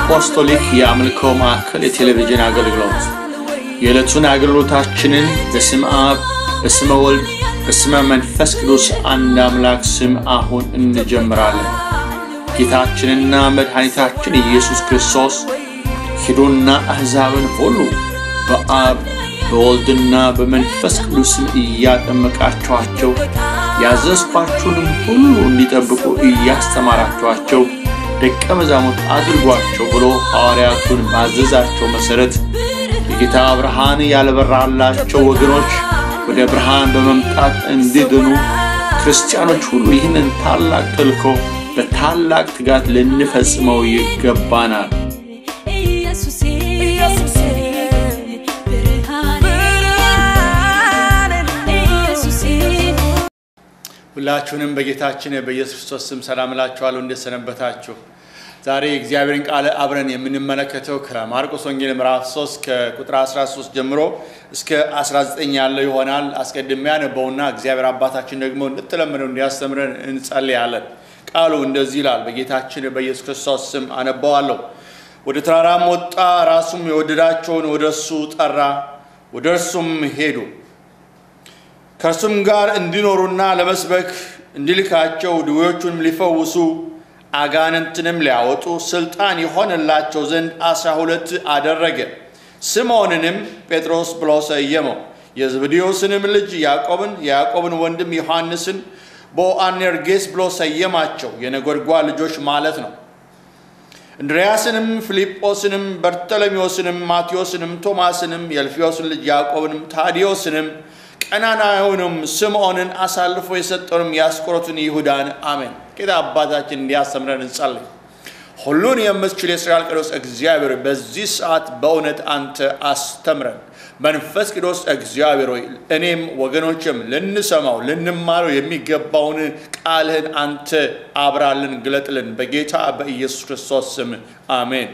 አፖስቶሊክ የአምልኮ ማዕከል የቴሌቪዥን አገልግሎት የዕለቱን አገልግሎታችንን በስም አብ በስመ ወልድ በስመ መንፈስ ቅዱስ አንድ አምላክ ስም አሁን እንጀምራለን። ጌታችንና መድኃኒታችን ኢየሱስ ክርስቶስ ሂዱና አሕዛብን ሁሉ በአብ በወልድና በመንፈስ ቅዱስም እያጠመቃችኋቸው ያዘዝኳችሁንም ሁሉ እንዲጠብቁ እያስተማራችኋቸው ደቀ መዛሙርት አድርጓቸው ብሎ ሐዋርያቱን ባዘዛቸው መሠረት የጌታ ብርሃን ያልበራላቸው ወገኖች ወደ ብርሃን በመምጣት እንዲድኑ ክርስቲያኖች ሁሉ ይህንን ታላቅ ተልእኮ በታላቅ ትጋት ልንፈጽመው ይገባናል። ሁላችሁንም በጌታችን በኢየሱስ ክርስቶስ ስም ሰላም እላችኋለሁ። እንደሰነበታችሁ። ዛሬ የእግዚአብሔርን ቃል አብረን የምንመለከተው ከማርቆስ ወንጌል ምዕራፍ 3 ከቁጥር 13 ጀምሮ እስከ 19 ያለው ይሆናል። አስቀድሜ ያነበውና እግዚአብሔር አባታችን ደግሞ እንድትለምነው እንዲያስተምረን እንጸልያለን። ቃሉ እንደዚህ ይላል። በጌታችን በኢየሱስ ክርስቶስ ስም አነበዋለሁ። ወደ ተራራም ወጣ፣ ራሱም የወደዳቸውን ወደ እሱ ጠራ፣ ወደ እርሱም ሄዱ ከእርሱም ጋር እንዲኖሩና ለመስበክ እንዲልካቸው ድዌዎቹንም ሊፈውሱ አጋንንትንም ሊያወጡ ስልጣን የሆነላቸው ዘንድ አስራ ሁለት አደረገ። ስምዖንንም ጴጥሮስ ብሎ ሰየመው፣ የዘብዴዎስንም ልጅ ያዕቆብን፣ የያዕቆብን ወንድም ዮሐንስን፣ ቦአኔርጌስ ብሎ ሰየማቸው፣ የነጎድጓድ ልጆች ማለት ነው። እንድርያስንም፣ ፊልጶስንም፣ በርተሎሜዎስንም፣ ማቴዎስንም፣ ቶማስንም፣ የልፊዮስን ልጅ ያዕቆብንም፣ ታዲዮስንም ቀናናዩንም ስምዖንን አሳልፎ የሰጠውንም የአስቆሮቱን ይሁዳን። አሜን። ጌታ አባታችን እንዲያስተምረን እንጸልይ። ሁሉን የምትችል የእስራኤል ቅዱስ እግዚአብሔር በዚህ ሰዓት በእውነት አንተ አስተምረን። መንፈስ ቅዱስ እግዚአብሔር ሆይ እኔም ወገኖችም ልንሰማው ልንማረው የሚገባውን ቃልህን አንተ አብራልን፣ ግለጥልን። በጌታ በኢየሱስ ክርስቶስ ስም አሜን።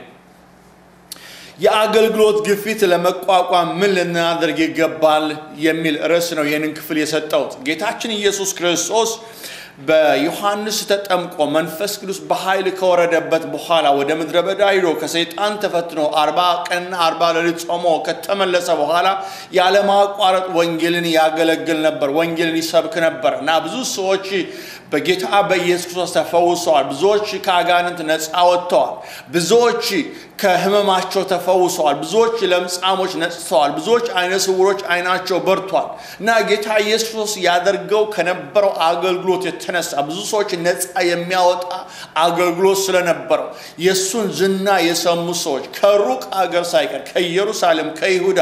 የአገልግሎት ግፊት ለመቋቋም ምን ልናደርግ ይገባል የሚል ርዕስ ነው ይህንን ክፍል የሰጠሁት። ጌታችን ኢየሱስ ክርስቶስ በዮሐንስ ተጠምቆ መንፈስ ቅዱስ በኃይል ከወረደበት በኋላ ወደ ምድረ በዳ ሂዶ ከሰይጣን ተፈትኖ አርባ ቀንና አርባ ሌሊት ጾሞ ከተመለሰ በኋላ ያለማቋረጥ ወንጌልን ያገለግል ነበር፣ ወንጌልን ይሰብክ ነበር እና ብዙ ሰዎች በጌታ በኢየሱስ ክርስቶስ ተፈውሰዋል። ብዙዎች ከአጋንንት ነፃ ወጥተዋል። ብዙዎች ከሕመማቸው ተፈውሰዋል። ብዙዎች ለምጻሞች ነጽተዋል። ብዙዎች አይነ ስውሮች አይናቸው በርቷል እና ጌታ ኢየሱስ ክርስቶስ ያደርገው ከነበረው አገልግሎት የተነሳ ብዙ ሰዎች ነፃ የሚያወጣ አገልግሎት ስለነበረው የእሱን ዝና የሰሙ ሰዎች ከሩቅ አገር ሳይቀር ከኢየሩሳሌም፣ ከይሁዳ፣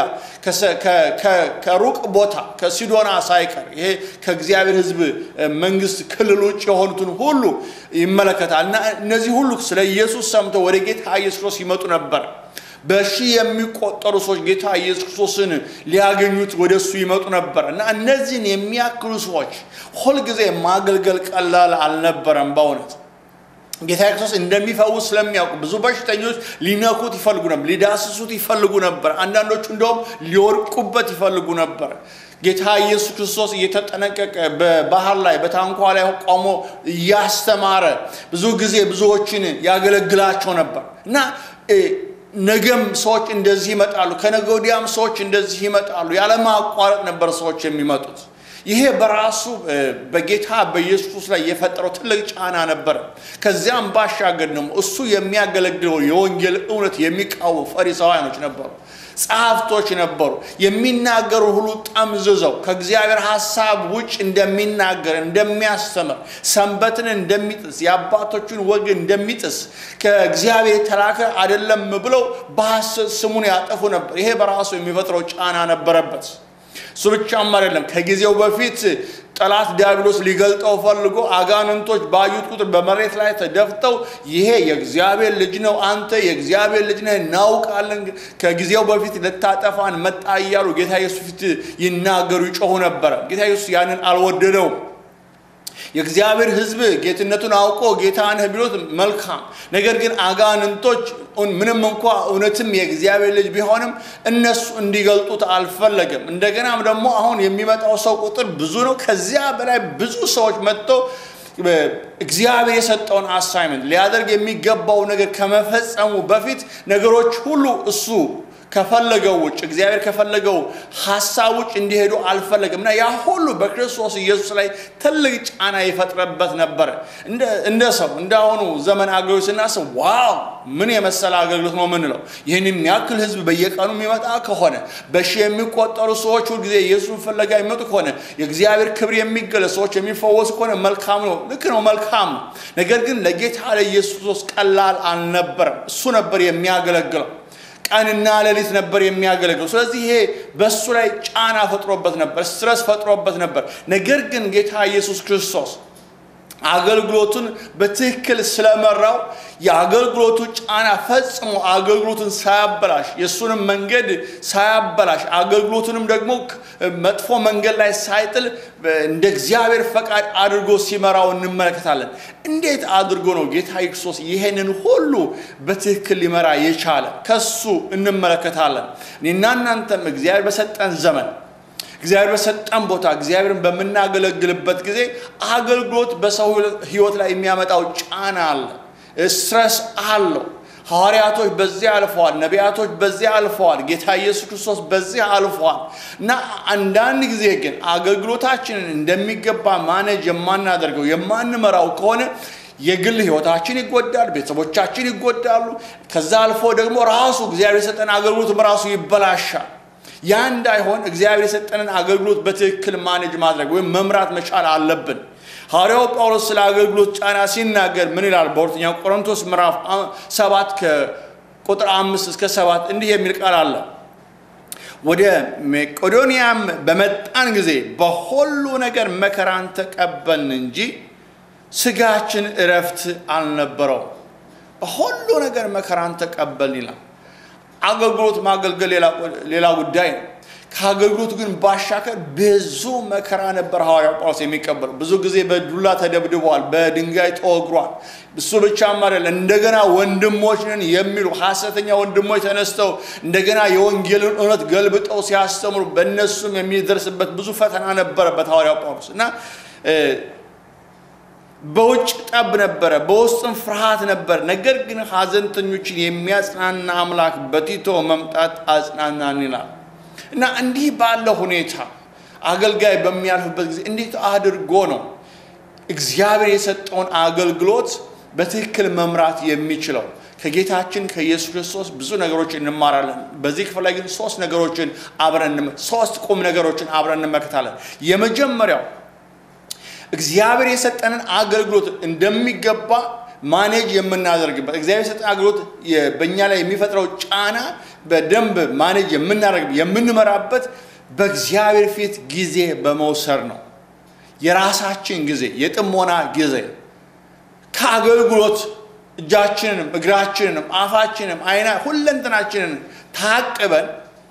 ከሩቅ ቦታ ከሲዶና ሳይቀር ይሄ ከእግዚአብሔር ሕዝብ መንግስት ክልል ውጭ የሆኑትን ሁሉ ይመለከታል እና እነዚህ ሁሉ ስለ ኢየሱስ ሰምተው ወደ ጌታ ኢየሱስ ክርስቶስ ይመጡ ነበር። በሺህ የሚቆጠሩ ሰዎች ጌታ ኢየሱስ ክርስቶስን ሊያገኙት ወደ እሱ ይመጡ ነበር እና እነዚህን የሚያክሉ ሰዎች ሁልጊዜ ማገልገል ቀላል አልነበረም። በእውነት ጌታ ክርስቶስ እንደሚፈውስ ስለሚያውቁ ብዙ በሽተኞች ሊነኩት ይፈልጉ ነበር፣ ሊዳስሱት ይፈልጉ ነበር። አንዳንዶቹ እንደውም ሊወድቁበት ይፈልጉ ነበር። ጌታ ኢየሱስ ክርስቶስ እየተጠነቀቀ በባህር ላይ በታንኳ ላይ ቆሞ እያስተማረ ብዙ ጊዜ ብዙዎችን ያገለግላቸው ነበር እና ነገም ሰዎች እንደዚህ ይመጣሉ፣ ከነገ ወዲያም ሰዎች እንደዚህ ይመጣሉ። ያለማቋረጥ ነበር ሰዎች የሚመጡት። ይሄ በራሱ በጌታ በኢየሱስ ላይ የፈጠረው ትልቅ ጫና ነበር። ከዚያም ባሻገር ደግሞ እሱ የሚያገለግለው የወንጌል እውነት የሚቃወሙ ፈሪሳውያኖች ነበሩ፣ ጸሐፍቶች ነበሩ። የሚናገሩ ሁሉ ጠምዝዘው ከእግዚአብሔር ሐሳብ ውጭ እንደሚናገር እንደሚያስተምር፣ ሰንበትን እንደሚጥስ፣ የአባቶቹን ወግ እንደሚጥስ ከእግዚአብሔር የተላከ አይደለም ብለው በሐሰት ስሙን ያጠፉ ነበር። ይሄ በራሱ የሚፈጥረው ጫና ነበረበት። እሱ ብቻም አይደለም። ከጊዜው በፊት ጠላት ዲያብሎስ ሊገልጠው ፈልጎ አጋንንቶች ባዩት ቁጥር በመሬት ላይ ተደፍተው ይሄ የእግዚአብሔር ልጅ ነው፣ አንተ የእግዚአብሔር ልጅ ነህ፣ እናውቃለን፣ ከጊዜው በፊት ልታጠፋን መጣ እያሉ ጌታ ኢየሱስ ፊት ይናገሩ ይጮሁ ነበረ። ጌታ ኢየሱስ ያንን አልወደደውም። የእግዚአብሔር ሕዝብ ጌትነቱን አውቆ ጌታ ነህ ቢሎት መልካም። ነገር ግን አጋንንቶች ምንም እንኳ እውነትም የእግዚአብሔር ልጅ ቢሆንም እነሱ እንዲገልጡት አልፈለገም። እንደገናም ደግሞ አሁን የሚመጣው ሰው ቁጥር ብዙ ነው። ከዚያ በላይ ብዙ ሰዎች መጥተው እግዚአብሔር የሰጠውን አሳይመንት ሊያደርግ የሚገባው ነገር ከመፈጸሙ በፊት ነገሮች ሁሉ እሱ ከፈለገው ውጭ እግዚአብሔር ከፈለገው ሀሳብ ውጭ እንዲሄዱ አልፈለግም እና ያ ሁሉ በክርስቶስ ኢየሱስ ላይ ትልቅ ጫና ይፈጥረበት ነበረ። እንደ ሰው እንደ አሁኑ ዘመን አገልግሎት ስናስብ ዋው ምን የመሰለ አገልግሎት ነው የምንለው። ይህን የሚያክል ህዝብ በየቀኑ የሚመጣ ከሆነ በሺህ የሚቆጠሩ ሰዎች ሁልጊዜ ኢየሱስን ፍለጋ የሚመጡ ከሆነ የእግዚአብሔር ክብር የሚገለጽ ሰዎች የሚፈወሱ ከሆነ መልካም ነው። ልክ ነው፣ መልካም ነው። ነገር ግን ለጌታ ለኢየሱስ ቀላል አልነበረም። እሱ ነበር የሚያገለግለው ቀንና ሌሊት ነበር የሚያገለግለው። ስለዚህ ይሄ በእሱ ላይ ጫና ፈጥሮበት ነበር፣ ስትረስ ፈጥሮበት ነበር። ነገር ግን ጌታ ኢየሱስ ክርስቶስ አገልግሎቱን በትክክል ስለመራው የአገልግሎቱ ጫና ፈጽሞ አገልግሎቱን ሳያበላሽ የእሱንም መንገድ ሳያበላሽ አገልግሎቱንም ደግሞ መጥፎ መንገድ ላይ ሳይጥል እንደ እግዚአብሔር ፈቃድ አድርጎ ሲመራው እንመለከታለን። እንዴት አድርጎ ነው ጌታ ክርስቶስ ይሄንን ሁሉ በትክክል ሊመራ የቻለ? ከሱ እንመለከታለን። እኔና እናንተም እግዚአብሔር በሰጠን ዘመን እግዚአብሔር በሰጠን ቦታ እግዚአብሔርን በምናገለግልበት ጊዜ አገልግሎት በሰው ሕይወት ላይ የሚያመጣው ጫና አለ፣ ስትረስ አለው። ሐዋርያቶች በዚያ አልፈዋል። ነቢያቶች በዚያ አልፈዋል። ጌታ ኢየሱስ ክርስቶስ በዚያ አልፈዋል እና አንዳንድ ጊዜ ግን አገልግሎታችንን እንደሚገባ ማኔጅ የማናደርገው የማንመራው ከሆነ የግል ህይወታችን ይጎዳል፣ ቤተሰቦቻችን ይጎዳሉ። ከዛ አልፎ ደግሞ ራሱ እግዚአብሔር የሰጠን አገልግሎትም ራሱ ይበላሻል። ያ እንዳይሆን እግዚአብሔር የሰጠንን አገልግሎት በትክክል ማኔጅ ማድረግ ወይም መምራት መቻል አለብን። ሐዋርያው ጳውሎስ ስለ አገልግሎት ጫና ሲናገር ምን ይላል? በሁለተኛው ቆሮንቶስ ምዕራፍ ሰባት ከቁጥር አምስት እስከ ሰባት እንዲህ የሚል ቃል አለ። ወደ መቄዶንያም በመጣን ጊዜ በሁሉ ነገር መከራን ተቀበልን እንጂ ስጋችን እረፍት አልነበረው። በሁሉ ነገር መከራን ተቀበልን ይላል። አገልግሎት ማገልገል ሌላ ጉዳይ ነው። ከአገልግሎት ግን ባሻገር ብዙ መከራ ነበር ሐዋርያው ጳውሎስ የሚቀበለው። ብዙ ጊዜ በዱላ ተደብድበዋል፣ በድንጋይ ተወግሯል። እሱ ብቻም አይደለም፣ እንደገና ወንድሞች ነን የሚሉ ሐሰተኛ ወንድሞች ተነስተው እንደገና የወንጌልን እውነት ገልብጠው ሲያስተምሩ በእነሱም የሚደርስበት ብዙ ፈተና ነበረበት ሐዋርያው ጳውሎስ እና በውጭ ጠብ ነበረ፣ በውስጥም ፍርሃት ነበር። ነገር ግን ሐዘንተኞችን የሚያጽናና አምላክ በቲቶ መምጣት አጽናናን ይላል እና እንዲህ ባለ ሁኔታ አገልጋይ በሚያልፍበት ጊዜ እንዴት አድርጎ ነው እግዚአብሔር የሰጠውን አገልግሎት በትክክል መምራት የሚችለው? ከጌታችን ከኢየሱስ ክርስቶስ ብዙ ነገሮች እንማራለን። በዚህ ክፍል ላይ ግን ሶስት ነገሮችን አብረን ሶስት ቁም ነገሮችን አብረን እንመለከታለን። የመጀመሪያው እግዚአብሔር የሰጠንን አገልግሎት እንደሚገባ ማኔጅ የምናደርግበት እግዚአብሔር የሰጠን አገልግሎት በእኛ ላይ የሚፈጥረው ጫና በደንብ ማኔጅ የምናደርግ የምንመራበት በእግዚአብሔር ፊት ጊዜ በመውሰድ ነው። የራሳችን ጊዜ፣ የጥሞና ጊዜ ከአገልግሎት እጃችንንም እግራችንንም አፋችንንም አይና ሁለንተናችንን ታቅበን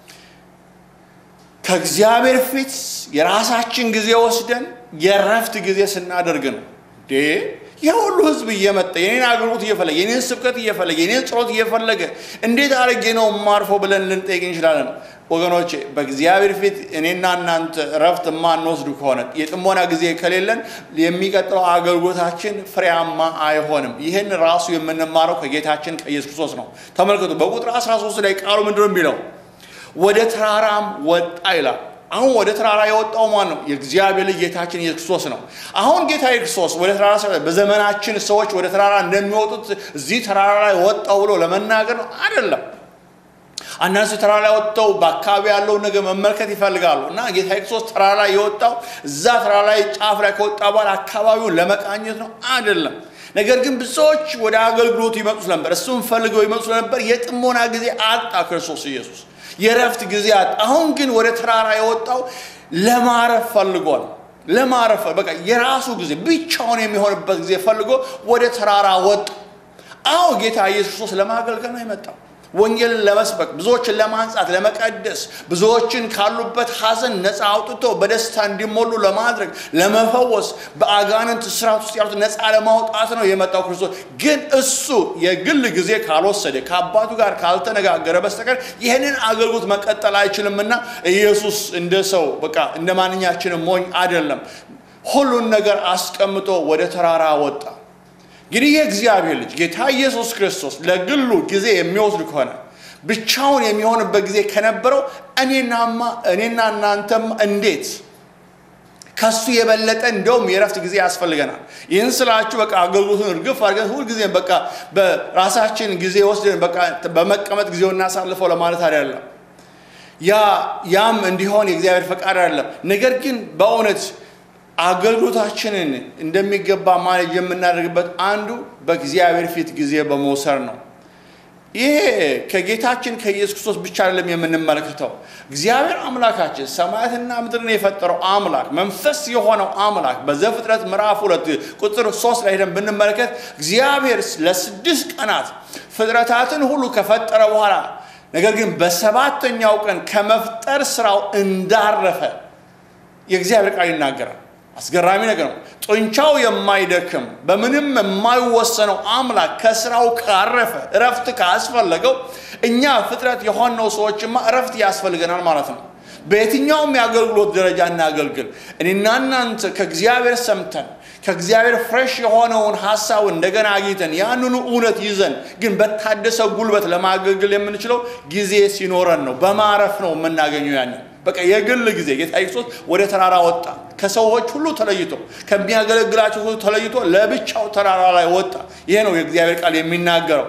ከእግዚአብሔር ፊት የራሳችን ጊዜ ወስደን የረፍት ጊዜ ስናደርግ ነው። ይህ ሁሉ ህዝብ እየመጣ የኔን አገልግሎት እየፈለገ የኔን ስብከት እየፈለገ የኔን ጸሎት እየፈለገ እንዴት አድርጌ ነው የማርፈው ብለን ልንጠይቅ እንችላለን። ወገኖቼ በእግዚአብሔር ፊት እኔና እናንተ ረፍት የማንወስዱ ከሆነ የጥሞና ጊዜ ከሌለን የሚቀጥለው አገልግሎታችን ፍሬያማ አይሆንም። ይህን ራሱ የምንማረው ከጌታችን ከኢየሱስ ክርስቶስ ነው። ተመልከቱ በቁጥር 13 ላይ ቃሉ ምንድን ነው የሚለው? ወደ ተራራም ወጣ ይላል። አሁን ወደ ተራራ የወጣው ማን ነው? የእግዚአብሔር ልጅ ጌታችን ኢየሱስ ክርስቶስ ነው። አሁን ጌታ ክርስቶስ ወደ ተራራ በዘመናችን ሰዎች ወደ ተራራ እንደሚወጡት እዚህ ተራራ ላይ ወጣው ብሎ ለመናገር ነው አይደለም። አንዳንድ ሰው ተራራ ላይ ወጥተው በአካባቢ ያለውን ነገር መመልከት ይፈልጋሉ እና ጌታ ክርስቶስ ተራራ ላይ የወጣው እዛ ተራራ ላይ ጫፍ ላይ ከወጣ በኋላ አካባቢውን ለመቃኘት ነው አይደለም። ነገር ግን ብዙዎች ወደ አገልግሎቱ ይመጡ ነበር፣ እሱም ፈልገው ይመጡ ነበር። የጥሞና ጊዜ አጣ ክርስቶስ ኢየሱስ የረፍት ጊዜ አጣ። አሁን ግን ወደ ተራራ የወጣው ለማረፍ ፈልጓል። ለማረፍ በቃ የራሱ ጊዜ ብቻውን የሚሆንበት ጊዜ ፈልጎ ወደ ተራራ ወጣ። አዎ ጌታ ኢየሱስ ክርስቶስ ለማገልገል ነው የመጣው። ወንጌልን ለመስበክ ብዙዎችን ለማንጻት ለመቀደስ ብዙዎችን ካሉበት ሐዘን ነፃ አውጥቶ በደስታ እንዲሞሉ ለማድረግ ለመፈወስ በአጋንንት ስርዓት ውስጥ ያሉት ነፃ ለማውጣት ነው የመጣው ክርስቶስ። ግን እሱ የግል ጊዜ ካልወሰደ ከአባቱ ጋር ካልተነጋገረ በስተቀር ይህንን አገልግሎት መቀጠል አይችልምና ኢየሱስ እንደ ሰው በቃ እንደ ማንኛችንም ሞኝ አይደለም። ሁሉን ነገር አስቀምጦ ወደ ተራራ ወጣ። እንግዲህ የእግዚአብሔር ልጅ ጌታ ኢየሱስ ክርስቶስ ለግሉ ጊዜ የሚወስድ ከሆነ ብቻውን የሚሆንበት ጊዜ ከነበረው እኔናማ እኔና እናንተም እንዴት ከሱ የበለጠ እንደውም የረፍት ጊዜ ያስፈልገናል። ይህን ስላችሁ በቃ አገልግሎቱን እርግፍ አድርገን ሁልጊዜም በቃ በራሳችን ጊዜ ወስደን በቃ በመቀመጥ ጊዜው እናሳልፈው ለማለት አይደለም። ያ ያም እንዲሆን የእግዚአብሔር ፈቃድ አይደለም። ነገር ግን በእውነት አገልግሎታችንን እንደሚገባ ማኔጅ የምናደርግበት አንዱ በእግዚአብሔር ፊት ጊዜ በመውሰድ ነው። ይሄ ከጌታችን ከኢየሱስ ክርስቶስ ብቻ አይደለም የምንመለከተው። እግዚአብሔር አምላካችን ሰማያትና ምድርን የፈጠረው አምላክ መንፈስ የሆነው አምላክ በዘፍጥረት ምዕራፍ ሁለት ቁጥር ሶስት ላይ ሄደን ብንመለከት እግዚአብሔር ለስድስት ቀናት ፍጥረታትን ሁሉ ከፈጠረ በኋላ ነገር ግን በሰባተኛው ቀን ከመፍጠር ስራው እንዳረፈ የእግዚአብሔር ቃል ይናገራል። አስገራሚ ነገር ነው። ጡንቻው የማይደክም በምንም የማይወሰነው አምላክ ከስራው ካረፈ እረፍት ካስፈለገው እኛ ፍጥረት የሆነው ሰዎችማ እረፍት ያስፈልገናል ማለት ነው። በየትኛውም የአገልግሎት ደረጃ እናገልግል። እኔና እናንተ ከእግዚአብሔር ሰምተን ከእግዚአብሔር ፍሬሽ የሆነውን ሀሳብ እንደገና አግኝተን ያንኑ እውነት ይዘን ግን በታደሰ ጉልበት ለማገልገል የምንችለው ጊዜ ሲኖረን ነው። በማረፍ ነው የምናገኘው ያንን በቃ የግል ጊዜ ጌታ ኢየሱስ ወደ ተራራ ወጣ። ከሰዎች ሁሉ ተለይቶ ከሚያገለግላቸው ሁሉ ተለይቶ ለብቻው ተራራ ላይ ወጣ። ይሄ ነው የእግዚአብሔር ቃል የሚናገረው።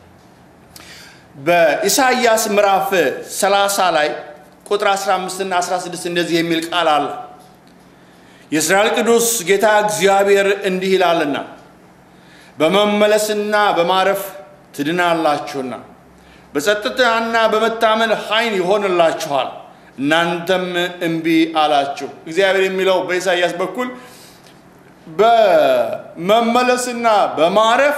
በኢሳይያስ ምዕራፍ 30 ላይ ቁጥር 15 እና 16 እንደዚህ የሚል ቃል አለ። የእስራኤል ቅዱስ ጌታ እግዚአብሔር እንዲህ ይላልና በመመለስና በማረፍ ትድናላችሁና በጸጥታና በመታመን ኃይል ይሆንላችኋል እናንተም እምቢ አላችሁ። እግዚአብሔር የሚለው በኢሳይያስ በኩል በመመለስና በማረፍ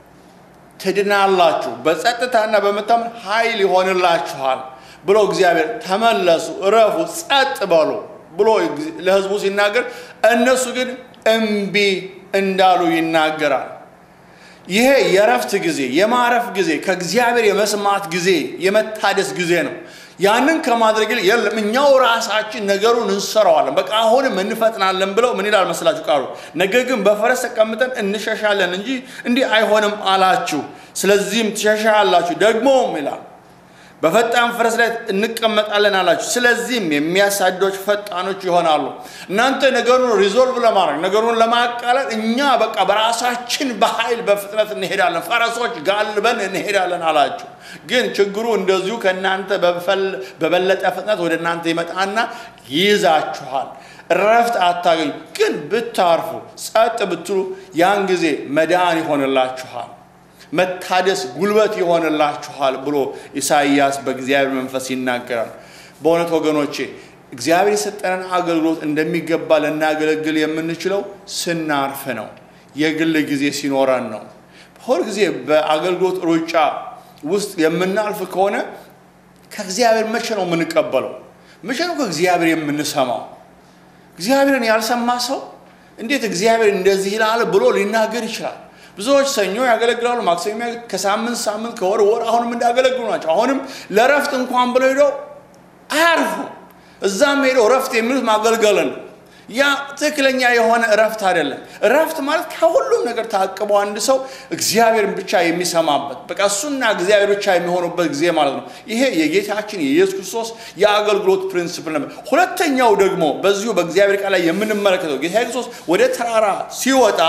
ትድናላችሁ፣ በጸጥታና በመታመን ኃይል ይሆንላችኋል ብሎ እግዚአብሔር ተመለሱ፣ እረፉ፣ ጸጥ በሉ ብሎ ለሕዝቡ ሲናገር እነሱ ግን እምቢ እንዳሉ ይናገራል። ይሄ የእረፍት ጊዜ፣ የማረፍ ጊዜ፣ ከእግዚአብሔር የመስማት ጊዜ፣ የመታደስ ጊዜ ነው። ያንን ከማድረግ ይልቅ የለም እኛው ራሳችን ነገሩን እንሰራዋለን፣ በቃ አሁንም እንፈጥናለን ብለው ምን ይላል መስላችሁ ቃሉ? ነገር ግን በፈረስ ተቀምጠን እንሸሻለን እንጂ እንዲህ አይሆንም አላችሁ። ስለዚህም ትሸሻላችሁ። ደግሞም ይላል በፈጣን ፈረስ ላይ እንቀመጣለን አላችሁ። ስለዚህም የሚያሳዶች ፈጣኖች ይሆናሉ። እናንተ ነገሩን ሪዞልቭ ለማድረግ ነገሩን ለማቃለል እኛ በቃ በራሳችን በኃይል በፍጥነት እንሄዳለን፣ ፈረሶች ጋልበን እንሄዳለን አላችሁ። ግን ችግሩ እንደዚሁ ከእናንተ በበለጠ ፍጥነት ወደ እናንተ ይመጣና ይይዛችኋል። እረፍት አታገኙ። ግን ብታርፉ፣ ጸጥ ብትሉ ያን ጊዜ መዳን ይሆንላችኋል መታደስ ጉልበት ይሆንላችኋል ብሎ ኢሳይያስ በእግዚአብሔር መንፈስ ይናገራል። በእውነት ወገኖቼ እግዚአብሔር የሰጠንን አገልግሎት እንደሚገባ ልናገለግል የምንችለው ስናርፍ ነው። የግል ጊዜ ሲኖረን ነው። ሁል ጊዜ በአገልግሎት ሩጫ ውስጥ የምናልፍ ከሆነ ከእግዚአብሔር መቼ ነው የምንቀበለው? መቼ ነው ከእግዚአብሔር የምንሰማው? እግዚአብሔርን ያልሰማ ሰው እንዴት እግዚአብሔር እንደዚህ ይላል ብሎ ሊናገር ይችላል? ብዙዎች ሰኞ ያገለግላሉ፣ ማክሰኞ ከሳምንት ሳምንት ከወር ወር አሁንም እንዳገለግሉ ናቸው። አሁንም ለእረፍት እንኳን ብለው ሄደው አያርፉ። እዛም ሄደው እረፍት የሚሉት ማገልገልን ያ ትክክለኛ የሆነ እረፍት አይደለም። እረፍት ማለት ከሁሉም ነገር ታቅቦ አንድ ሰው እግዚአብሔርን ብቻ የሚሰማበት በቃ እሱና እግዚአብሔር ብቻ የሚሆኑበት ጊዜ ማለት ነው። ይሄ የጌታችን የኢየሱስ ክርስቶስ የአገልግሎት ፕሪንስፕል ነበር። ሁለተኛው ደግሞ በዚሁ በእግዚአብሔር ቃል ላይ የምንመለከተው ጌታ ክርስቶስ ወደ ተራራ ሲወጣ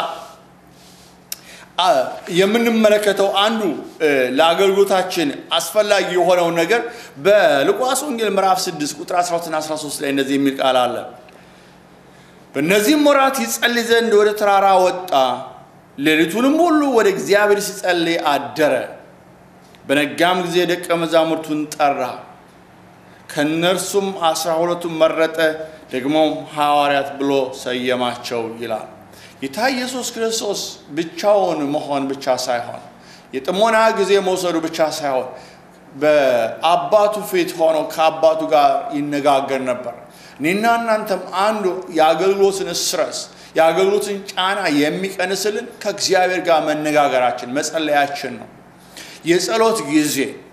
የምንመለከተው አንዱ ለአገልግሎታችን አስፈላጊ የሆነው ነገር በሉቃስ ወንጌል ምዕራፍ 6 ቁጥር 12 13 ላይ እንደዚህ የሚል ቃል አለ። በእነዚህም ወራት ይጸልይ ዘንድ ወደ ተራራ ወጣ፣ ሌሊቱንም ሁሉ ወደ እግዚአብሔር ሲጸልይ አደረ። በነጋም ጊዜ ደቀ መዛሙርቱን ጠራ፣ ከእነርሱም አስራ ሁለቱን መረጠ፣ ደግሞም ሐዋርያት ብሎ ሰየማቸው ይላል። ጌታ ኢየሱስ ክርስቶስ ብቻውን መሆን ብቻ ሳይሆን የጥሞና ጊዜ መውሰዱ ብቻ ሳይሆን በአባቱ ፊት ሆኖ ከአባቱ ጋር ይነጋገር ነበር። እኔና እናንተም አንዱ የአገልግሎትን ስትረስ የአገልግሎትን ጫና የሚቀንስልን ከእግዚአብሔር ጋር መነጋገራችን መጸለያችን ነው። የጸሎት ጊዜ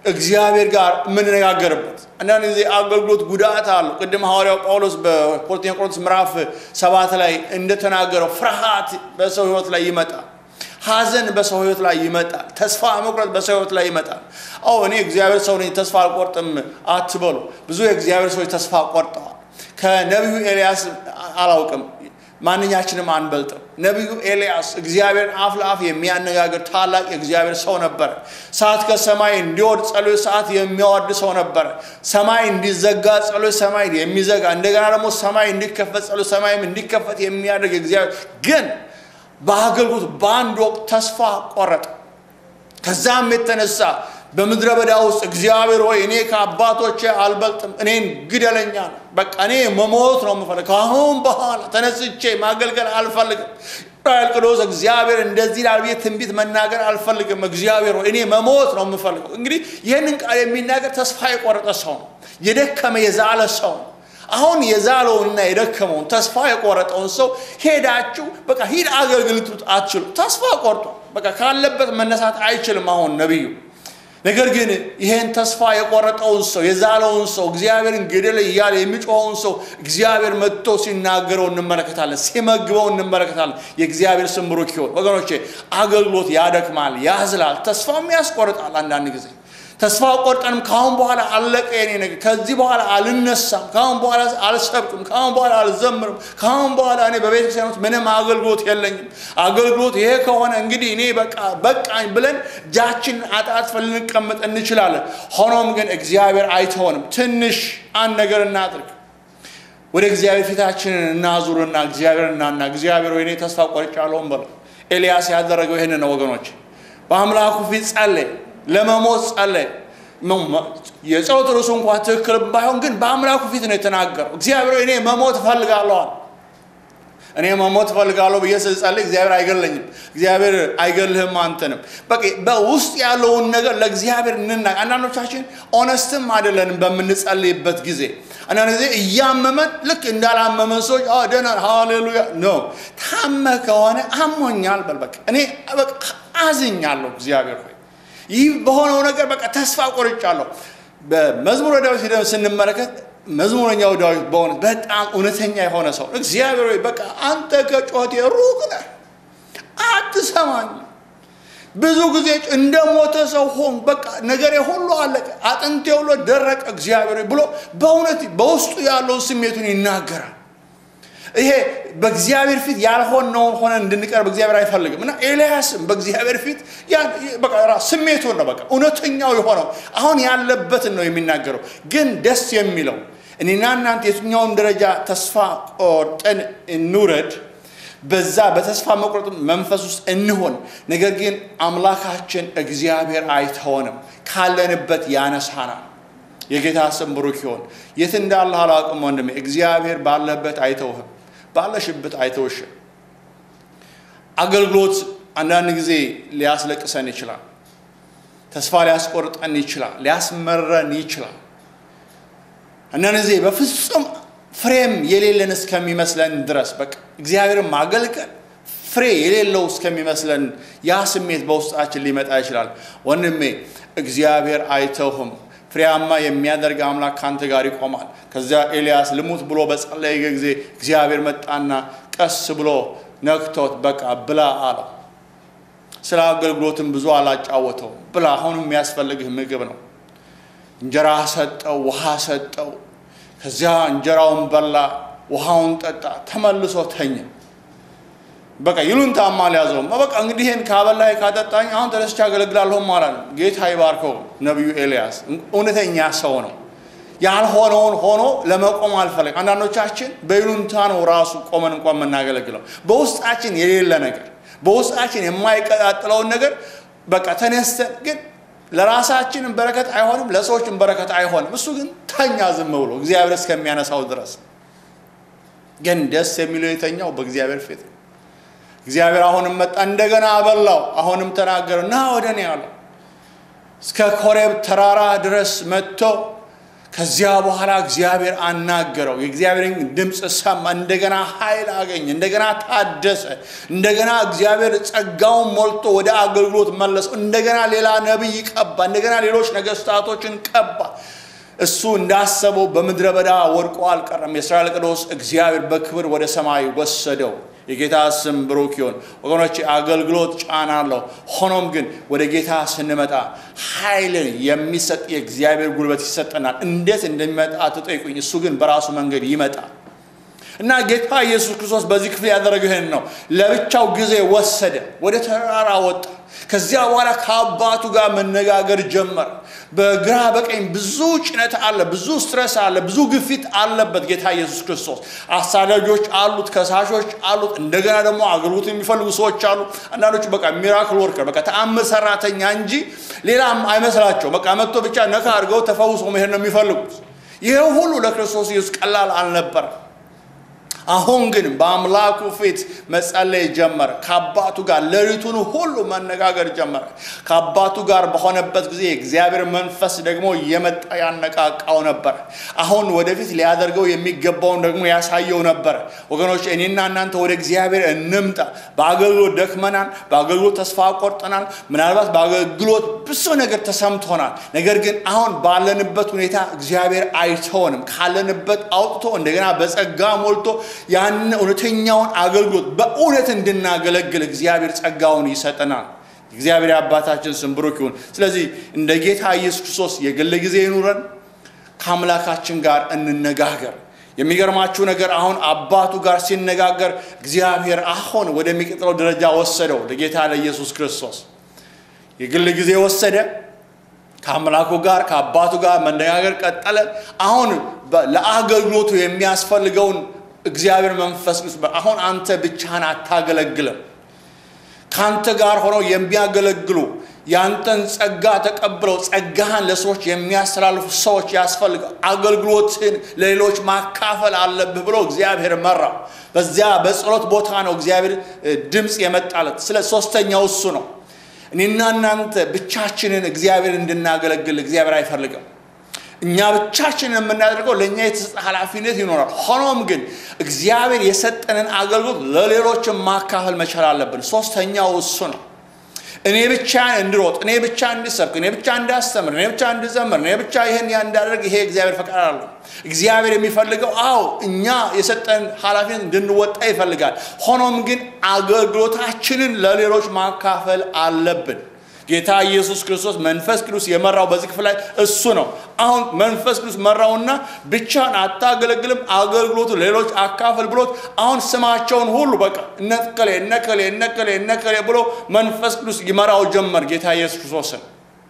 እግዚአብሔር ጋር የምንነጋገርበት አንዳንድ ጊዜ አገልግሎት ጉዳት አለው። ቅድም ሐዋርያው ጳውሎስ በሁለተኛ ቆሮንቶስ ምዕራፍ ሰባት ላይ እንደተናገረው ፍርሃት በሰው ሕይወት ላይ ይመጣል። ሐዘን በሰው ሕይወት ላይ ይመጣል። ተስፋ መቁረጥ በሰው ሕይወት ላይ ይመጣል። አዎ እኔ እግዚአብሔር ሰው ነኝ ተስፋ አልቆርጥም አትበሉ። ብዙ የእግዚአብሔር ሰዎች ተስፋ ቆርጠዋል። ከነቢዩ ኤልያስ አላውቅም ማንኛችንም አንበልጥም። ነቢዩ ኤልያስ እግዚአብሔርን አፍ ለአፍ የሚያነጋግር ታላቅ የእግዚአብሔር ሰው ነበረ። ሰዓት ከሰማይ እንዲወርድ ጸሎት ሰዓት የሚያወርድ ሰው ነበረ። ሰማይ እንዲዘጋ ጸሎት ሰማይ የሚዘጋ እንደገና ደግሞ ሰማይ እንዲከፈት ጸሎት ሰማይም እንዲከፈት የሚያደርግ እግዚአብሔር ግን በአገልግሎት በአንድ ወቅት ተስፋ ቆረጠ። ከዛም የተነሳ በምድረ በዳ ውስጥ እግዚአብሔር ሆይ እኔ ከአባቶቼ አልበልጥም፣ እኔን ግደለኛ ነው። በቃ እኔ መሞት ነው የምፈልግ። ከአሁን በኋላ ተነስቼ ማገልገል አልፈልግም። እስራኤል ቅዱስ እግዚአብሔር እንደዚህ ላል ብዬ ትንቢት መናገር አልፈልግም። እግዚአብሔር ሆይ እኔ መሞት ነው የምፈልገው። እንግዲህ ይህንን ቃል የሚናገር ተስፋ የቆረጠ ሰው ነው። የደከመ የዛለ ሰው ነው። አሁን የዛለውንና የደከመውን ተስፋ የቆረጠውን ሰው ሄዳችሁ በቃ ሂድ አገልግል ልትሉት አትችሉ። ተስፋ ቆርጧል። በቃ ካለበት መነሳት አይችልም። አሁን ነቢዩ ነገር ግን ይሄን ተስፋ የቆረጠውን ሰው የዛለውን ሰው እግዚአብሔርን ግደል እያለ የሚጮኸውን ሰው እግዚአብሔር መጥቶ ሲናገረው እንመለከታለን፣ ሲመግበው እንመለከታለን። የእግዚአብሔር ስም ብሩክ ይሁን። ወገኖቼ አገልግሎት ያደክማል፣ ያዝላል፣ ተስፋም ያስቆርጣል። አንዳንድ ጊዜ ተስፋ ቆርጠንም ከአሁን በኋላ አለቀ የኔ ነገር፣ ከዚህ በኋላ አልነሳም፣ ከአሁን በኋላ አልሰብክም፣ ከአሁን በኋላ አልዘምርም፣ ከአሁን በኋላ እኔ በቤተ ክርስቲያን ውስጥ ምንም አገልግሎት የለኝም። አገልግሎት ይሄ ከሆነ እንግዲህ እኔ በቃ በቃኝ ብለን እጃችንን አጣጥፈን ልንቀመጥ እንችላለን። ሆኖም ግን እግዚአብሔር አይተሆንም። ትንሽ አንድ ነገር እናድርግ። ወደ እግዚአብሔር ፊታችንን እናዙርና እግዚአብሔር እናና እግዚአብሔር ወይ እኔ ተስፋ ቆርጫለሁ በለው። ኤልያስ ያደረገው ይህን ነው ወገኖች። በአምላኩ ፊት ጸለየ። ለመሞት ጸለየ። የጸሎት ርዕሱ እንኳ ትክክል ባይሆን ግን በአምላኩ ፊት ነው የተናገረው። እግዚአብሔር እኔ መሞት እፈልጋለሁ አለ። እኔ መሞት እፈልጋለሁ ብዬ ስጸልይ እግዚአብሔር አይገለኝም። እግዚአብሔር አይገልህም አንተንም። በቃ በውስጥ ያለውን ነገር ለእግዚአብሔር እንና አንዳንዶቻችን ኦነስትም አይደለንም በምንጸልይበት ጊዜ አንዳንድ ጊዜ እያመመን ልክ እንዳላመመን ሰዎች ደህና ሃሌሉያ ነው። ታመ ከሆነ አሞኛል በል በቃ እኔ በቃ አዝኛለሁ እግዚአብሔር ሆይ ይህ በሆነው ነገር በቃ ተስፋ ቆርጫለሁ። በመዝሙረ ዳዊት ሄደን ስንመለከት መዝሙረኛው ዳዊት በእውነት በጣም እውነተኛ የሆነ ሰው እግዚአብሔር ሆይ በቃ አንተ ከጩኸቴ ሩቅ ነህ፣ አትሰማኝም። ብዙ ጊዜ እንደ ሞተ ሰው ሆን በቃ ነገሬ ሁሉ አለቀ፣ አጥንቴ ሁሉ ደረቀ። እግዚአብሔር ሆይ ብሎ በእውነት በውስጡ ያለውን ስሜቱን ይናገራል። ይሄ በእግዚአብሔር ፊት ያልሆነውን ሆነ እንድንቀርብ እግዚአብሔር አይፈልግም እና ኤልያስም በእግዚአብሔር ፊት ስሜቱን ነው በቃ እውነተኛው የሆነው አሁን ያለበትን ነው የሚናገረው። ግን ደስ የሚለው እኔና እናንተ የትኛውን ደረጃ ተስፋ ቆርጠን እንውረድ፣ በዛ በተስፋ መቁረጥ መንፈስ ውስጥ እንሆን። ነገር ግን አምላካችን እግዚአብሔር አይተወንም፣ ካለንበት ያነሳናል። የጌታ ስም ብሩክ ይሆን። የት እንዳለህ አላውቅም ወንድሜ፣ እግዚአብሔር ባለበት አይተውህም፣ ባለሽበት አይተውሽም። አገልግሎት አንዳንድ ጊዜ ሊያስለቅሰን ይችላል፣ ተስፋ ሊያስቆርጠን ይችላል፣ ሊያስመረን ይችላል። አንዳንድ ጊዜ በፍጹም ፍሬም የሌለን እስከሚመስለን ድረስ በቃ እግዚአብሔርን ማገልገል ፍሬ የሌለው እስከሚመስለን ያ ስሜት በውስጣችን ሊመጣ ይችላል። ወንድሜ እግዚአብሔር አይተውህም። ፍሬያማ የሚያደርግ አምላክ ካንተ ጋር ይቆማል። ከዚያ ኤልያስ ልሙት ብሎ በጸለየ ጊዜ እግዚአብሔር መጣና ቀስ ብሎ ነክቶት በቃ ብላ አለው። ስለ አገልግሎትም ብዙ አላጫወተው። ብላ፣ አሁን የሚያስፈልግህ ምግብ ነው። እንጀራ ሰጠው፣ ውሃ ሰጠው። ከዚያ እንጀራውን በላ፣ ውሃውን ጠጣ፣ ተመልሶ ተኛ። በቃ ይሉንታማ አልያዘውም። በቃ እንግዲህ ይህን ካበላህ ካጠጣኝ አሁን ተነስቼ አገለግላለሁ ማለት ነው። ጌታ ይባርከው። ነቢዩ ኤልያስ እውነተኛ ሰው ነው። ያልሆነውን ሆኖ ለመቆም አልፈለግም። አንዳንዶቻችን በይሉንታ ነው ራሱ ቆመን እንኳን የምናገለግለው። በውስጣችን የሌለ ነገር፣ በውስጣችን የማይቀጣጥለውን ነገር በቃ ተነስተን ግን ለራሳችንም በረከት አይሆንም፣ ለሰዎችም በረከት አይሆንም። እሱ ግን ተኛ ዝም ብሎ እግዚአብሔር እስከሚያነሳው ድረስ። ግን ደስ የሚለው የተኛው በእግዚአብሔር ፊት ነው። እግዚአብሔር አሁንም መጣ፣ እንደገና አበላው። አሁንም ተናገረው፣ ና ወደ እኔ አለው። እስከ ኮሬብ ተራራ ድረስ መጥቶ ከዚያ በኋላ እግዚአብሔር አናገረው። የእግዚአብሔርን ድምፅ ሰማ። እንደገና ኃይል አገኘ። እንደገና ታደሰ። እንደገና እግዚአብሔር ጸጋውን ሞልቶ ወደ አገልግሎት መለሰው። እንደገና ሌላ ነቢይ ቀባ። እንደገና ሌሎች ነገስታቶችን ቀባ። እሱ እንዳሰበው በምድረ በዳ ወድቆ አልቀረም። የእስራኤል ቅዱስ እግዚአብሔር በክብር ወደ ሰማይ ወሰደው። የጌታ ስም ብሩክ ይሁን። ወገኖች አገልግሎት ጫና አለው። ሆኖም ግን ወደ ጌታ ስንመጣ ኃይልን የሚሰጥ የእግዚአብሔር ጉልበት ይሰጠናል። እንዴት እንደሚመጣ ትጠይቁኝ። እሱ ግን በራሱ መንገድ ይመጣል እና ጌታ ኢየሱስ ክርስቶስ በዚህ ክፍል ያደረገው ይህን ነው። ለብቻው ጊዜ ወሰደ፣ ወደ ተራራ ወጣ። ከዚያ በኋላ ከአባቱ ጋር መነጋገር ጀመረ። በግራ በቀኝ ብዙ ጭነት አለ፣ ብዙ ስትረስ አለ፣ ብዙ ግፊት አለበት ጌታ ኢየሱስ ክርስቶስ። አሳዳጆች አሉት፣ ከሳሾች አሉት። እንደገና ደግሞ አገልግሎት የሚፈልጉ ሰዎች አሉ። አንዳንዶቹ በቃ ሚራክል ወርከር በቃ ተአምር ሰራተኛ እንጂ ሌላም አይመስላቸው። በቃ መጥቶ ብቻ ነካ አድርገው ተፈውሶ መሄድ ነው የሚፈልጉት። ይህ ሁሉ ለክርስቶስ ኢየሱስ ቀላል አልነበረም። አሁን ግን በአምላኩ ፊት መጸለይ ጀመረ። ከአባቱ ጋር ሌሊቱን ሁሉ መነጋገር ጀመረ። ከአባቱ ጋር በሆነበት ጊዜ የእግዚአብሔር መንፈስ ደግሞ እየመጣ ያነቃቃው ነበረ። አሁን ወደፊት ሊያደርገው የሚገባውን ደግሞ ያሳየው ነበረ። ወገኖች እኔና እናንተ ወደ እግዚአብሔር እንምጣ። በአገልግሎት ደክመናል። በአገልግሎት ተስፋ ቆርጠናል። ምናልባት በአገልግሎት ብዙ ነገር ተሰምቶናል። ነገር ግን አሁን ባለንበት ሁኔታ እግዚአብሔር አይተውንም። ካለንበት አውጥቶ እንደገና በጸጋ ሞልቶ ያን እውነተኛውን አገልግሎት በእውነት እንድናገለግል እግዚአብሔር ጸጋውን ይሰጠናል። እግዚአብሔር አባታችን ስም ብሩክ ይሁን። ስለዚህ እንደ ጌታ ኢየሱስ ክርስቶስ የግል ጊዜ ይኑረን፣ ከአምላካችን ጋር እንነጋገር። የሚገርማችሁ ነገር አሁን አባቱ ጋር ሲነጋገር እግዚአብሔር አሁን ወደሚቀጥለው ደረጃ ወሰደው። ለጌታ ለኢየሱስ ክርስቶስ የግል ጊዜ ወሰደ። ከአምላኩ ጋር ከአባቱ ጋር መነጋገር ቀጠለ። አሁን ለአገልግሎቱ የሚያስፈልገውን እግዚአብሔር መንፈስ ቅዱስ አሁን አንተ ብቻህን አታገለግልም። ከአንተ ጋር ሆነው የሚያገለግሉ ያንተን ጸጋ ተቀብለው ጸጋህን ለሰዎች የሚያስተላልፉ ሰዎች ያስፈልጋል። አገልግሎትን ለሌሎች ማካፈል አለብህ ብሎ እግዚአብሔር መራው። በዚያ በጸሎት ቦታ ነው እግዚአብሔር ድምፅ የመጣለት። ስለ ሶስተኛው እሱ ነው። እኔና እናንተ ብቻችንን እግዚአብሔር እንድናገለግል እግዚአብሔር አይፈልግም። እኛ ብቻችንን የምናደርገው ለእኛ የተሰጠ ኃላፊነት ይኖራል። ሆኖም ግን እግዚአብሔር የሰጠንን አገልግሎት ለሌሎች ማካፈል መቻል አለብን። ሶስተኛው እሱ ነው። እኔ ብቻ እንድሮጥ፣ እኔ ብቻ እንድሰብክ፣ እኔ ብቻ እንዳስተምር፣ እኔ ብቻ እንድዘምር፣ እኔ ብቻ ይህን ያ እንዳደርግ ይሄ እግዚአብሔር ፈቃድ አለው። እግዚአብሔር የሚፈልገው አዎ እኛ የሰጠን ኃላፊነት እንድንወጣ ይፈልጋል። ሆኖም ግን አገልግሎታችንን ለሌሎች ማካፈል አለብን። ጌታ ኢየሱስ ክርስቶስ መንፈስ ቅዱስ የመራው በዚህ ክፍል ላይ እሱ ነው። አሁን መንፈስ ቅዱስ መራውና ብቻን አታገለግልም፣ አገልግሎቱ ሌሎች አካፍል ብሎት አሁን ስማቸውን ሁሉ በቃ እነከሌ እነከሌ እነከሌ እነከሌ ብሎ መንፈስ ቅዱስ ይመራው ጀመር ጌታ ኢየሱስ ክርስቶስን።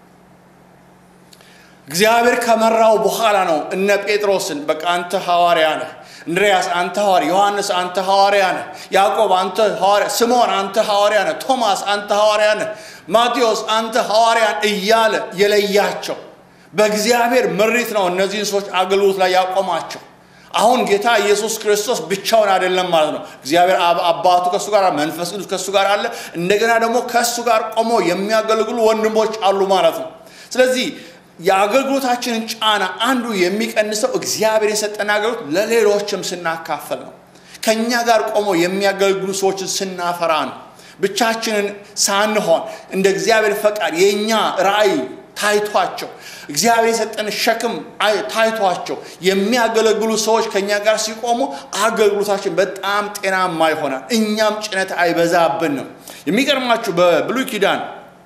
እግዚአብሔር ከመራው በኋላ ነው እነ ጴጥሮስን በቃ አንተ ሐዋርያ ነህ እንድርያስ አንተ ሐዋርያ፣ ዮሐንስ አንተ ሐዋርያ ነህ፣ ያዕቆብ አንተ ሐዋርያ፣ ስምዖን አንተ ሐዋርያ ነህ፣ ቶማስ አንተ ሐዋርያ ነህ፣ ማቴዎስ አንተ ሐዋርያን እያለ የለያቸው በእግዚአብሔር ምሪት ነው እነዚህን ሰዎች አገልግሎት ላይ ያቆማቸው። አሁን ጌታ ኢየሱስ ክርስቶስ ብቻውን አይደለም ማለት ነው። እግዚአብሔር አባቱ ከእሱ ጋር፣ መንፈስ ቅዱስ ከእሱ ጋር አለ። እንደገና ደግሞ ከእሱ ጋር ቆሞ የሚያገለግሉ ወንድሞች አሉ ማለት ነው። ስለዚህ የአገልግሎታችንን ጫና አንዱ የሚቀንሰው እግዚአብሔር የሰጠን አገልግሎት ለሌሎችም ስናካፈል ነው። ከእኛ ጋር ቆሞ የሚያገለግሉ ሰዎችን ስናፈራ ነው። ብቻችንን ሳንሆን እንደ እግዚአብሔር ፈቃድ የእኛ ራእይ ታይቷቸው እግዚአብሔር የሰጠን ሸክም ታይቷቸው የሚያገለግሉ ሰዎች ከእኛ ጋር ሲቆሙ አገልግሎታችን በጣም ጤናማ ይሆናል። እኛም ጭነት አይበዛብንም። የሚገርማችሁ በብሉይ ኪዳን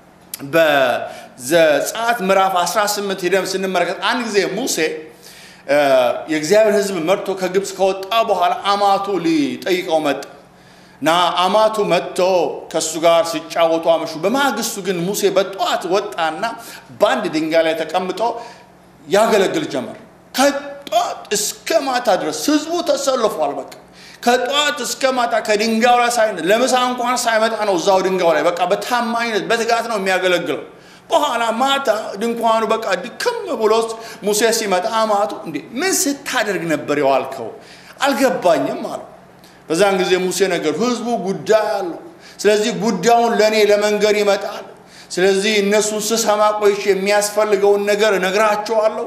በዘጸአት ምዕራፍ 18 ሄደን ስንመለከት አንድ ጊዜ ሙሴ የእግዚአብሔር ሕዝብ መርቶ ከግብፅ ከወጣ በኋላ አማቱ ሊጠይቀው መጣ እና አማቱ መጥቶ ከእሱ ጋር ሲጫወቱ አመሹ። በማግስቱ ግን ሙሴ በጠዋት ወጣና በአንድ ድንጋይ ላይ ተቀምጦ ያገለግል ጀመር። ከጠዋት እስከ ማታ ድረስ ህዝቡ ተሰልፏል። በቃ ከጠዋት እስከ ማታ ከድንጋዩ ላይ ሳይ ለምሳ እንኳን ሳይመጣ ነው እዛው ድንጋዩ ላይ በቃ በታማኝነት በትጋት ነው የሚያገለግለው። በኋላ ማታ ድንኳኑ በቃ ድክም ብሎ ሙሴ ሲመጣ አማቱ እንዴ ምን ስታደርግ ነበር የዋልከው? አልገባኝም አለው። በዛን ጊዜ ሙሴ ነገር ህዝቡ ጉዳይ አለው። ስለዚህ ጉዳዩን ለእኔ ለመንገር ይመጣል። ስለዚህ እነሱን ስሰማ ቆይቼ የሚያስፈልገውን ነገር እነግራቸዋለሁ።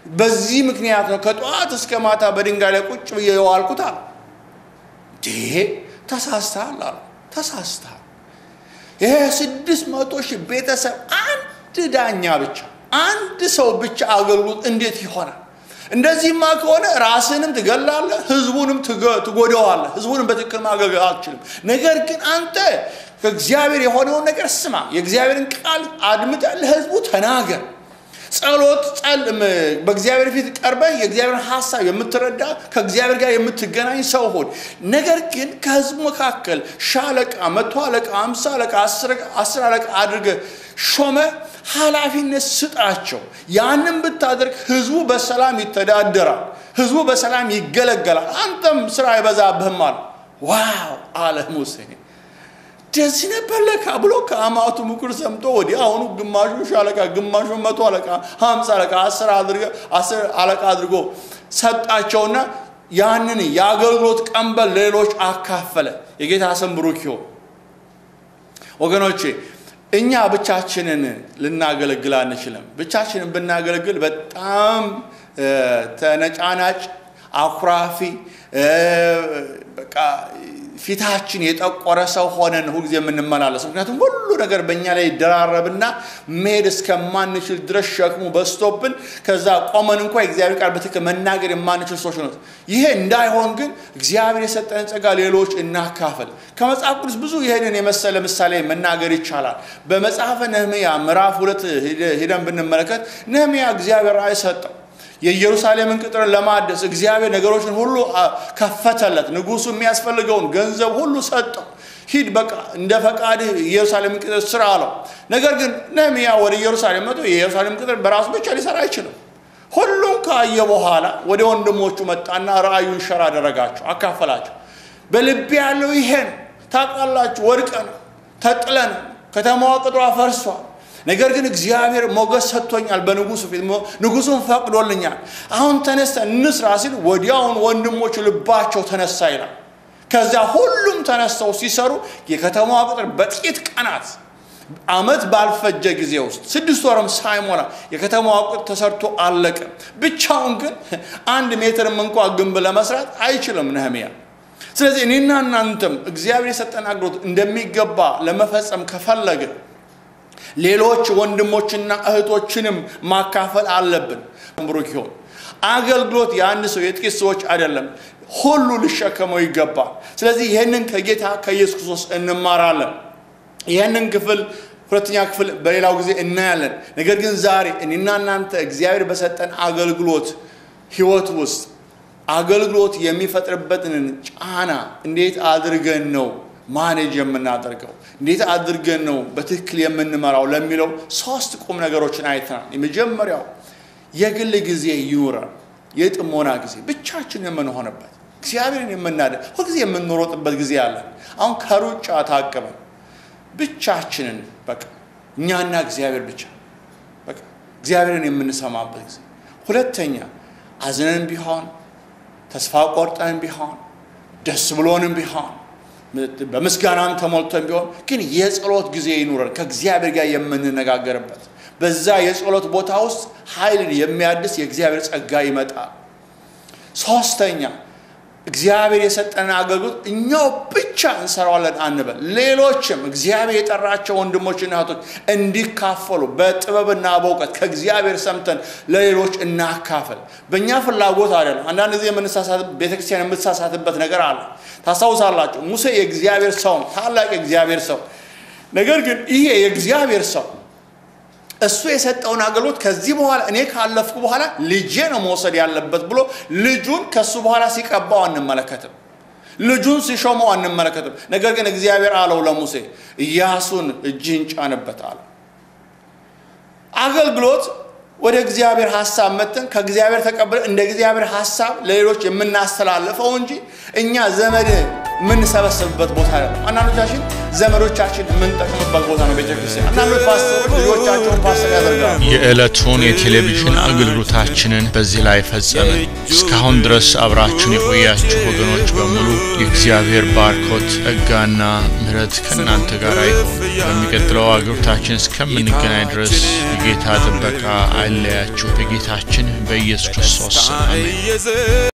በዚህ ምክንያት ነው ከጠዋት እስከ ማታ በድንጋይ ላይ ቁጭ ብዬ የዋልኩት አለ። ይሄ ተሳስተሃል አሉ። ተሳስተሃል። ይሄ ስድስት መቶ ሺህ ቤተሰብ አንድ ዳኛ ብቻ አንድ ሰው ብቻ አገልግሎት እንዴት ይሆናል? እንደዚህማ ከሆነ ራስንም ትገላለህ፣ ህዝቡንም ትጎዳዋለህ። ህዝቡንም በትክክል ማገልገል አልችልም። ነገር ግን አንተ ከእግዚአብሔር የሆነውን ነገር ስማ፣ የእግዚአብሔርን ቃል አድምጠህ ለህዝቡ ተናገር። ጸሎት ጸልም፣ በእግዚአብሔር ፊት ቀርበህ የእግዚአብሔርን ሀሳብ የምትረዳ ከእግዚአብሔር ጋር የምትገናኝ ሰው ሆን። ነገር ግን ከህዝቡ መካከል ሻለቃ፣ መቶ አለቃ፣ አምሳ አለቃ፣ አስር አለቃ አድርገህ ሾመ ኃላፊነት ስጣቸው። ያንን ብታደርግ ህዝቡ በሰላም ይተዳደራል፣ ህዝቡ በሰላም ይገለገላል፣ አንተም ስራ አይበዛብህም አለ። ዋው አለ ሙሴ። እንደዚህ ነበር ለካ ብሎ ከአማቱ ምክር ሰምቶ ወዲህ አሁኑ ግማሹ ሻለቃ፣ ግማሹ መቶ አለቃ፣ ሀምሳ አለቃ፣ አስር አለቃ አድርጎ ሰጣቸውና ያንን የአገልግሎት ቀንበር ሌሎች አካፈለ። የጌታ ስም ብሩክ ይሁን ወገኖቼ። እኛ ብቻችንን ልናገለግል አንችልም። ብቻችንን ብናገለግል በጣም ተነጫናጭ፣ አኩራፊ፣ በቃ ፊታችን የጠቆረ ሰው ሆነን ሁልጊዜ የምንመላለስ። ምክንያቱም ሁሉ ነገር በእኛ ላይ ይደራረብና መሄድ እስከማንችል ድረስ ሸክሙ በዝቶብን ከዛ ቆመን እንኳ የእግዚአብሔር ቃል በትክክል መናገር የማንችል ሰዎች ነው። ይሄ እንዳይሆን ግን እግዚአብሔር የሰጠን ጸጋ ሌሎች እናካፈል። ከመጽሐፍ ቅዱስ ብዙ ይህንን የመሰለ ምሳሌ መናገር ይቻላል። በመጽሐፈ ነህምያ ምዕራፍ ሁለት ሄደን ብንመለከት ነህምያ እግዚአብሔር ራእይ ሰጠው። የኢየሩሳሌምን ቅጥር ለማደስ እግዚአብሔር ነገሮችን ሁሉ ከፈተለት። ንጉሱ የሚያስፈልገውን ገንዘብ ሁሉ ሰጠው። ሂድ በቃ እንደ ፈቃድህ ኢየሩሳሌምን ቅጥር ስራ አለው። ነገር ግን ነህምያ ወደ ኢየሩሳሌም መጥቶ የኢየሩሳሌም ቅጥር በራሱ ብቻ ሊሰራ አይችልም። ሁሉም ካየ በኋላ ወደ ወንድሞቹ መጣና ራእዩን ሸር አደረጋቸው፣ አካፈላቸው። በልቤ ያለው ይሄ ነው። ታውቃላችሁ፣ ወድቀን ተጥለን ከተማዋ ቅጥሯ ፈርሷል። ነገር ግን እግዚአብሔር ሞገስ ሰጥቶኛል በንጉሱ ፊት ንጉሱን ፈቅዶልኛል። አሁን ተነስተ እንስራ ሲል ወዲያውን ወንድሞቹ ልባቸው ተነሳ ይላል። ከዚያ ሁሉም ተነስተው ሲሰሩ የከተማዋ ቅጥር በጥቂት ቀናት ዓመት ባልፈጀ ጊዜ ውስጥ ስድስት ወርም ሳይሞላ የከተማዋ ቅጥር ተሰርቶ አለቀ። ብቻውን ግን አንድ ሜትርም እንኳ ግንብ ለመስራት አይችልም ነህምያ። ስለዚህ እኔና እናንተም እግዚአብሔር የሰጠን አገልግሎት እንደሚገባ ለመፈጸም ከፈለግን ሌሎች ወንድሞችና እህቶችንም ማካፈል አለብን። ብሩክ ይሁን። አገልግሎት የአንድ ሰው የጥቂት ሰዎች አይደለም፣ ሁሉ ሊሸከመው ይገባል። ስለዚህ ይህንን ከጌታ ከኢየሱስ ክርስቶስ እንማራለን። ይህንን ክፍል ሁለተኛ ክፍል በሌላው ጊዜ እናያለን። ነገር ግን ዛሬ እኔና እናንተ እግዚአብሔር በሰጠን አገልግሎት ህይወት ውስጥ አገልግሎት የሚፈጥርበትን ጫና እንዴት አድርገን ነው ማኔጅ የምናደርገው እንዴት አድርገን ነው በትክክል የምንመራው ለሚለው ሶስት ቁም ነገሮችን አይተናል። የመጀመሪያው የግል ጊዜ ይኑረን፣ የጥሞና ጊዜ ብቻችን የምንሆንበት እግዚአብሔርን የምናደ ሁልጊዜ የምንሮጥበት ጊዜ አለን። አሁን ከሩጫ ታቅበን ብቻችንን በቃ እኛና እግዚአብሔር ብቻ በቃ እግዚአብሔርን የምንሰማበት ጊዜ። ሁለተኛ አዝነን ቢሆን ተስፋ ቆርጠን ቢሆን ደስ ብሎንም ቢሆን በምስጋናም ተሞልተን ቢሆን ግን የጸሎት ጊዜ ይኑረን፣ ከእግዚአብሔር ጋር የምንነጋገርበት። በዛ የጸሎት ቦታ ውስጥ ኃይልን የሚያድስ የእግዚአብሔር ጸጋ ይመጣል። ሶስተኛ እግዚአብሔር የሰጠንን አገልግሎት እኛው ብቻ እንሰራዋለን አንበል። ሌሎችም እግዚአብሔር የጠራቸው ወንድሞችና እህቶች እንዲካፈሉ በጥበብና በእውቀት ከእግዚአብሔር ሰምተን ለሌሎች እናካፈል። በእኛ ፍላጎት አይደለም። አንዳንድ ጊዜ ቤተክርስቲያን የምትሳሳትበት ነገር አለ። ታስታውሳላችሁ፣ ሙሴ የእግዚአብሔር ሰው ነው፣ ታላቅ የእግዚአብሔር ሰው። ነገር ግን ይሄ የእግዚአብሔር ሰው እሱ የሰጠውን አገልግሎት ከዚህ በኋላ እኔ ካለፍኩ በኋላ ልጄ ነው መውሰድ ያለበት ብሎ ልጁን ከሱ በኋላ ሲቀባው አንመለከትም። ልጁን ሲሾመው አንመለከትም። ነገር ግን እግዚአብሔር አለው ለሙሴ ኢያሱን እጅህን ጫንበት አለ። አገልግሎት ወደ እግዚአብሔር ሀሳብ መተን ከእግዚአብሔር ተቀብለን እንደ እግዚአብሔር ሀሳብ ለሌሎች የምናስተላልፈው እንጂ እኛ ዘመድ የምንሰበሰብበት ቦታ አይደለም። አንዳንዶቻችን ዘመዶቻችን የምንጠቅምበት ቦታ ነው ቤተክርስቲያን። አንዳንዶች ፓስተሮች ልጆቻቸውን ፓስተር ያደርጋሉ። የዕለቱን የቴሌቪዥን አገልግሎታችንን በዚህ ላይ ፈጸምን። እስካሁን ድረስ አብራችሁን የቆያችሁ ወገኖች በሙሉ የእግዚአብሔር ባርኮት ጸጋና ምሕረት ከእናንተ ጋር ይሁን። በሚቀጥለው አገልግሎታችን እስከምንገናኝ ድረስ የጌታ ጥበቃ አይለያችሁ። በጌታችን በኢየሱስ ክርስቶስ ስም አሜን።